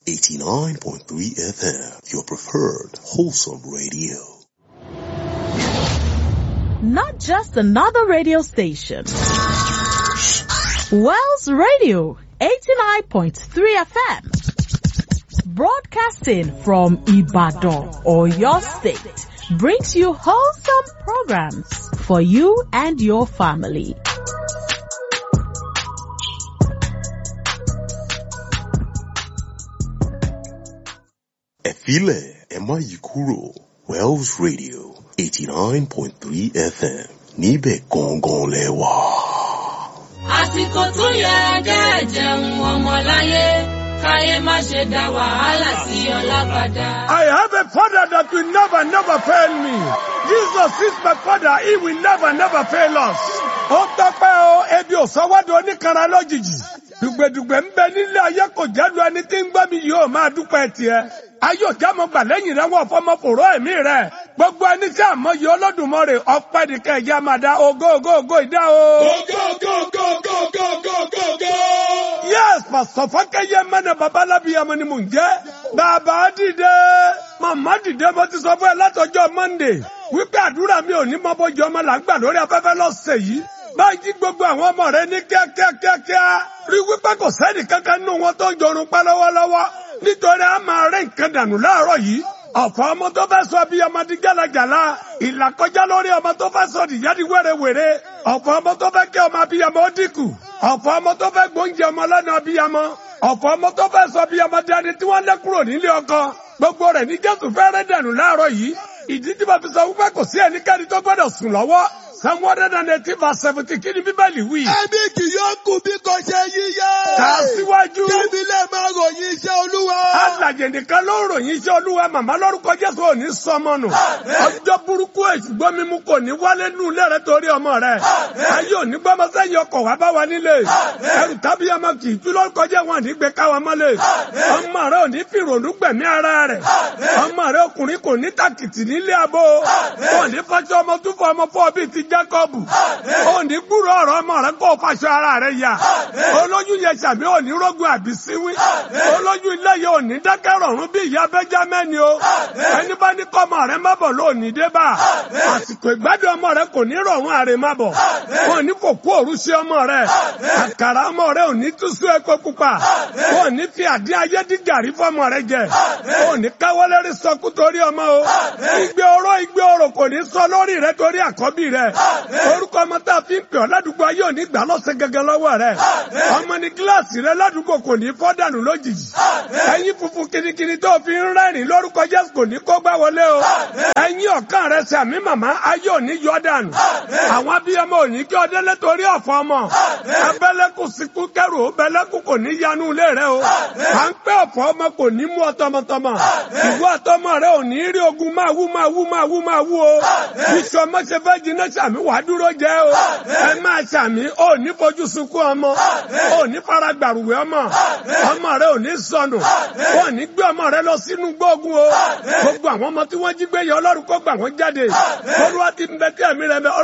89.3 FM, your preferred wholesome radio. Not just another radio station. Wells Radio, 89.3 FM. Broadcasting from Ibadan or your state brings you wholesome programs for you and your family. Ẹ filẹ̀ ẹ má yí kúrò Wells Radio 89.3 FM níbẹ̀ gangan lẹ wà. àsìkò tó yẹ kẹ́ jẹun ọmọláyé káyé má ṣe dá wàhálà sí ọlábàdà. I have a father that will never, never fail me. Jesus is my father. He will never, never fail us. Ó tọ́pẹ́ o, ebi ò sọ́wọ́dọ̀ oníkanra lójijì. Dùgbẹ̀dùgbẹ̀ ń bẹ nílé ayé kò jẹ́lu ẹni tí ń gbọ́ mi yóò máa dúpẹ́ tiẹ̀. Ayé òjá mo gbà lẹ́yìn rẹ̀ wọ́n fọmọ fòró ẹ̀mí rẹ̀. Gbogbo ẹni tí àmọ́yé Olódùmarè ọpẹ́ nìkan ẹ̀jẹ̀ máa dá ògo ògo ògo ìdá o. Yes, Pastor Fákẹ́yẹ mẹ́nà babalábíyamọ ni mò ń jẹ́. Bàbá dìde, màmá dìde, mo ti sọ fún ẹ látọjọ́ Monday. Wípé àdúrà mi ò ní mọ bójú ọmọ là ń gbà lórí afẹ́fẹ́ lọ́sẹ̀ yìí. Báyìí gbogbo àwọn ọmọ rẹ ní kíákíákíá. Rí wípé kò sẹ́ni kankan nínú wọn tó ń jorun pa lọ́wọ́lọ́wọ́. Nítorí a máa rẹ́ nǹkan dànù láàárọ̀ yìí. Ọ̀fọ̀ ọmọ tó fẹ́ sọ bí ọmọ di gálagàla. Ìlàkọjá lórí ọmọ tó fẹ́ sọ dìyá di wérewère. Ọ̀fọ̀ ọmọ tó fẹ́ kí ọmọ abiyamọ ó dínkù. Ọ̀fọ̀ ọmọ tó fẹ́ gbóúnjẹ ọmọ lọ́nà abiyamọ. Ọ̀fọ̀ ọmọ tó fẹ́ sọ bí ọmọ dání tí wọ́n lé kúrò nílé ọkọ. Gbogbo rẹ̀ ní Jésù fẹ́rẹ́ dànù láàárọ̀ yìí. Ìdí tí mo fi sọ wípé kò sí ẹnikẹ́ni tó gbọ́dọ̀ sùn lọ́wọ́. Psalm one hundred and eighteen verse seventy kí ni Bíbélì wí? Ẹbí kì yóò kú bí kò ṣe yíyá. Kà á síwájú. Kébí lè máa ròyìn iṣẹ́ Olúwa. Alàjẹ̀ nìkan ló ń ròyìn iṣẹ́ olúwa màmá lórúkọ Jésù ò ní sọmọ nù. Ọjọ́ burúkú èṣùgbọ́n mímú kò ní wálé nù ilé rẹ torí ọmọ rẹ. Ayé òní gbọ́mọ sẹ́yìn ọkọ̀ wá bá wa nílé. Ẹrù tábí ọmọ kì í tú lórúkọ jẹ́ wọn ní gbé káwa mọ́lẹ̀. Ọmọ rẹ ò ní fìrònú gbẹ̀mí ara rẹ̀. Ọmọ rẹ ọkùnrin kò ní tàkìtì nílé abo. Ò ní fọṣọ ọmọ tún fọ ọmọ fọ́ bíi ti Jákọ́bù. Ò ní gbúrò ọ̀rọ̀ ọmọ rẹ kó o faṣọ ara rẹ yà. Olóyún yẹn ṣàbí ò ní rógun àbísíwí. Olóyún ilé yẹn ò ní dákẹ́ rọ̀rùn bí ìyá Bẹ́jámẹ́ni o. Ẹni bá ní kọ́mọ rẹ má bọ̀ lónìí dé bá. Àsìkò ìgbádùn ọmọ rẹ kò ní rọ̀rùn àrè má bọ̀. Wọn ní kò kú òru sí ọmọ rẹ. Àkàrà ọmọ rẹ ò ní túṣú epo pupa. Wọn ní fi àdí ayé dí gàrí fọmọ rẹ jẹ. Wọn ní káwọ́lérí sọkú torí ọmọ o. Igbe oró igbe oró kò ní sọ lórí rẹ torí àkọ́bí rẹ. Orúkọ ọmọ tá a fi ń pè ọ́ ládùúgbò ayé ò ní gbà lọ́sẹ̀ gẹ́gẹ́ lọ́wọ́ rẹ. Ọmọ ní kíláàsì rẹ ládùúgbò kò ní fọ́ dànù lójijì. Ẹyin funfun kirikiri tó fi ń rẹ́rìn lórúkọ Jésù kò ní kó gbá wọlé o. Ẹyin ọ̀kan rẹ sàmí màmá ayé ò ní yọ dànù. Àwọn abiyamọ ò ní kí ọdẹ lẹ́tọ̀ọ́rí ọ̀fọ̀ ọmọ. Abẹ́lẹ́kù síkú kẹrù ó bẹ́lẹ́kù kò ní yanu ilé rẹ o. À ń pẹ́ ọ̀fọ̀ ọmọ kò ní mú ọ tọmọtọmọ. Ìwọ àtọmọ rẹ ò ní rí ogun máa wú máa wú máa wú máa wú o. Iṣu ọmọ ṣe fẹ́ jiná sàmí wàá dúró jẹ́ o. Ẹ máa sàmí ò ní fojú sunkún ọmọ. Ò ní fara gbàrúwẹ̀ ọmọ. Ọmọ rẹ ò ní sọnù. Ò ní gbé ọmọ rẹ lọ sínú gbógun o. Gbogbo àwọn ọmọ tí wọ́n jí gbé yẹ Ọlọ́run kó gbà wọ́n jáde. Olúwa ti ń bẹ tí ẹ̀mí rẹ bẹ